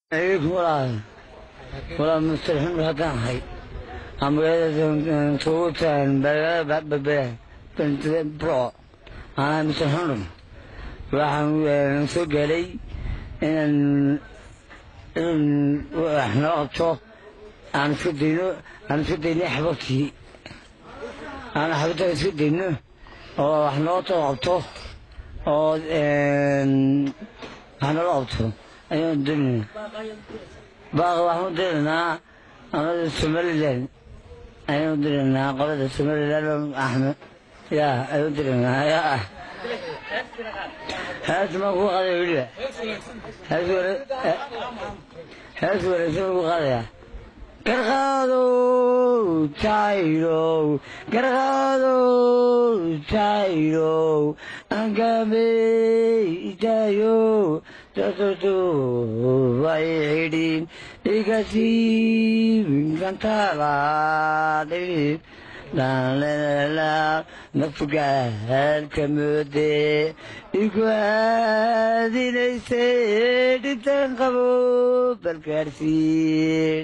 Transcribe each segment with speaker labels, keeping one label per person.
Speaker 1: walaal walaal mustarxin haddaan ahay aan magaalada tuugutaan babee bro anaa mustarxindhum waxaan soo gaadhay inaan in wax noo qabto aan iska dayno aan iska dayno xababtii aan xabadtaan iska dayno oo wax noo soo qabto oo wax nala qabto ayaan doonayna baaqa waxaan u diraynaa amada somalilan ayaan u diraynaa qolada somalilan axmed yaa ayaan u diraynaa yaa hees maan ku qaadaya weliba hees ware hees wareegsan ku qaadaya garqaadow tayrow garqaadow tayrow angamey itayow tatutu way xidhin igasiibinkantaalaadhidhin dhalala nafgaalka moode igu aadinayse dhintan qabo balgaarsiin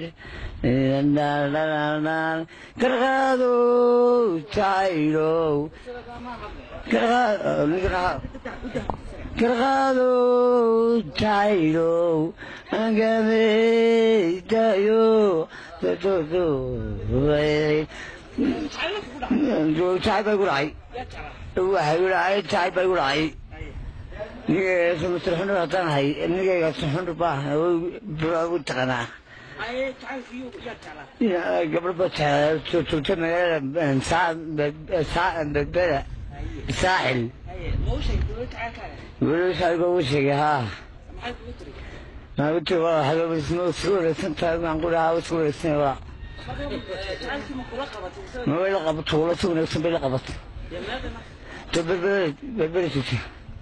Speaker 1: garqaado jaylow garqaado jaylow angameydayo jacay bay gu dhacay waxay gu dhacay jacay bay gu dhacay nigayga masarxundhu haddaan hay nigayga sarxundhu baa u taqanaa gabdho ba joogta magaalada berbera saaxil weliba ugu sheegay haa maaguti waa habeebisma isku wareegsan tahay maan ku dhahaa isku wareegsan waa ma way la qabato wala si wanaagsan bay la qabato to berbera berbera joogta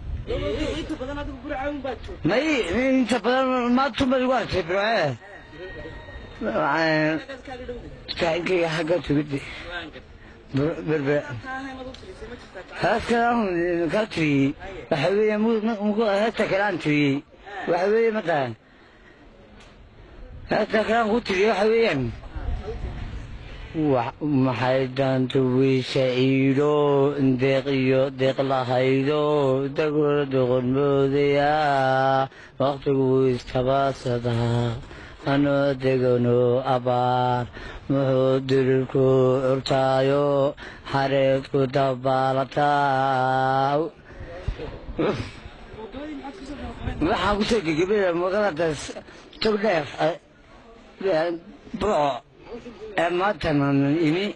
Speaker 1: may inta badan maantuma igu artay bircee saaxiibkayga xagga tugidde berbera heeskan kaa tiriyey waxa weeye heesta kale aan tiriyey waxa weeye matalan heesta kale aan ku tiriyey waxa weeyaan maxay daanta wiisha iidho deeq iyo deeq lahaydo dagola doqon moodaya waqtigu istabaasadaa anoo degano abaar muxuu dirirku curtaayo xareedku dabaalataa waxaan kusoo gegabada magaaladaas togdheer burco ee maantan imi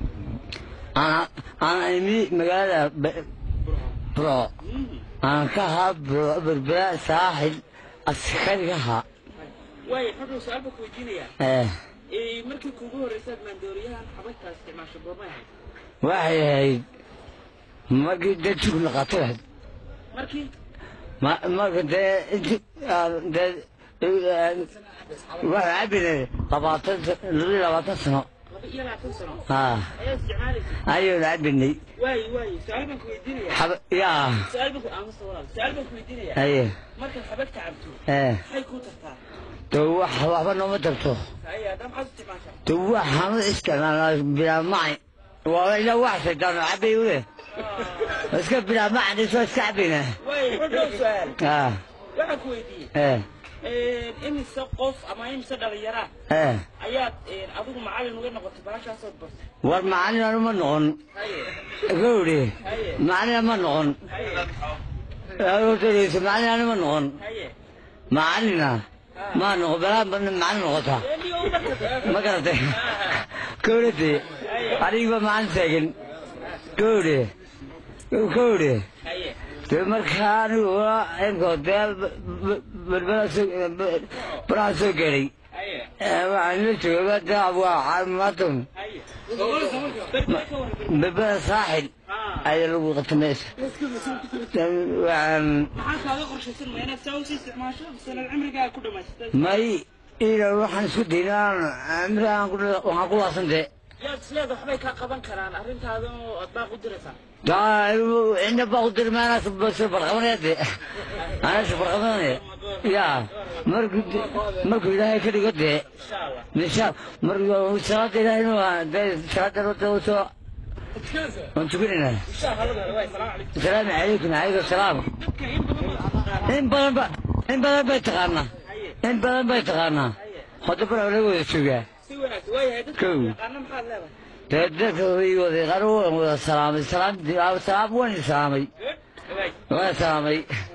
Speaker 1: aan imi magaalada burco aan ka ahaa berbera saaxil askarigaha
Speaker 2: waay xudhow su-aal baan ku weydiinayaa markii kuugu horreysaad maandooriyahan xabagtaa isticmaasho goormay ahayd
Speaker 1: waxay ahayd markii dee jugna qaatay ahayd
Speaker 2: markii
Speaker 1: marka dee inti dee waxaa cabine labaatan labiyo labaatan sano
Speaker 2: laba iyo labaatan sano
Speaker 1: haa
Speaker 2: ayaa isticmaalaysa
Speaker 1: ayaynu cabinay
Speaker 2: waay waay su-aal baan ku weydiinayaa
Speaker 1: xab yaa
Speaker 2: su-aal baan ku aamusta walaal su-aal baan ku weydiinayaa
Speaker 1: aye
Speaker 2: markaad xabagta cabto
Speaker 1: ee
Speaker 2: maxay kuu tartaa
Speaker 1: de wax waxba nooma tarto
Speaker 2: haye haddaa maxaad isticmaashaa
Speaker 1: de waxaan u isticmaalnaa bilaa macay waa ila wax shaydaano cabay ule iska bilaa macan isoo iska cabina
Speaker 2: waay xudhow su-aal
Speaker 1: haa
Speaker 2: waxaan ku weydiiyey
Speaker 1: ee
Speaker 2: imise qof ama imise dhalinyaraa
Speaker 1: ee
Speaker 2: ayaad adigu macallin uga noqotay bahashaasood bartay
Speaker 1: war macalin anuma noqon
Speaker 2: haye
Speaker 1: gawri
Speaker 2: haye
Speaker 1: macalin ma noqon
Speaker 2: haye
Speaker 1: macalin anuma noqon
Speaker 2: haye
Speaker 1: macalina ma noqon balaa macalin noqota
Speaker 2: eeliyo u bartay
Speaker 1: ma garatay gawrati anigiba macalin taagan gawri gawri
Speaker 2: haye
Speaker 1: dee markaa anigu inkoo dee baraha soo gaadhay
Speaker 2: haye
Speaker 1: waxaan la joogaba dee waa maatun
Speaker 2: haye berbera ka warran
Speaker 1: berbera saaxil
Speaker 2: haa
Speaker 1: ayaa lagu qabta meesha waxaan
Speaker 2: maxaa kaaga qorshaysan ma inaad saa usii isticmaasho sanad cimrigaaga ku dhamaysatay
Speaker 1: may ila waxaan isku daynaa amri waxaan ku laasantee
Speaker 2: yaad isleeda waxbay kaa qaban karaan arrintaada oo aad baaq u diraysaa
Speaker 1: daa ina baa ku diri maanaa soo barqabanaya dee anaa soo barqabanaya yaa markuu markuu ilaahay ka dhigo dee
Speaker 2: insha allah
Speaker 1: nisha markuu salaada ilaahay waa dee salaada wada soo waan tukanayna
Speaker 2: insha allah waay salaamu calaykum
Speaker 1: asalaamu calaykum calaykum salaam
Speaker 2: dadka in badan baad taqaanaa
Speaker 1: in badan ba in badan bay taqaanaa
Speaker 2: haye
Speaker 1: in badan bay taqaanaa hadda bana laga wada joogaa
Speaker 2: si wanaagsan waayahay dadka
Speaker 1: Kow.
Speaker 2: yaqaana maxaad leedahay
Speaker 1: dee dadka way wada qaar waan wada salaamay salaam salaam waan salaamay
Speaker 2: good waay
Speaker 1: waan salaamay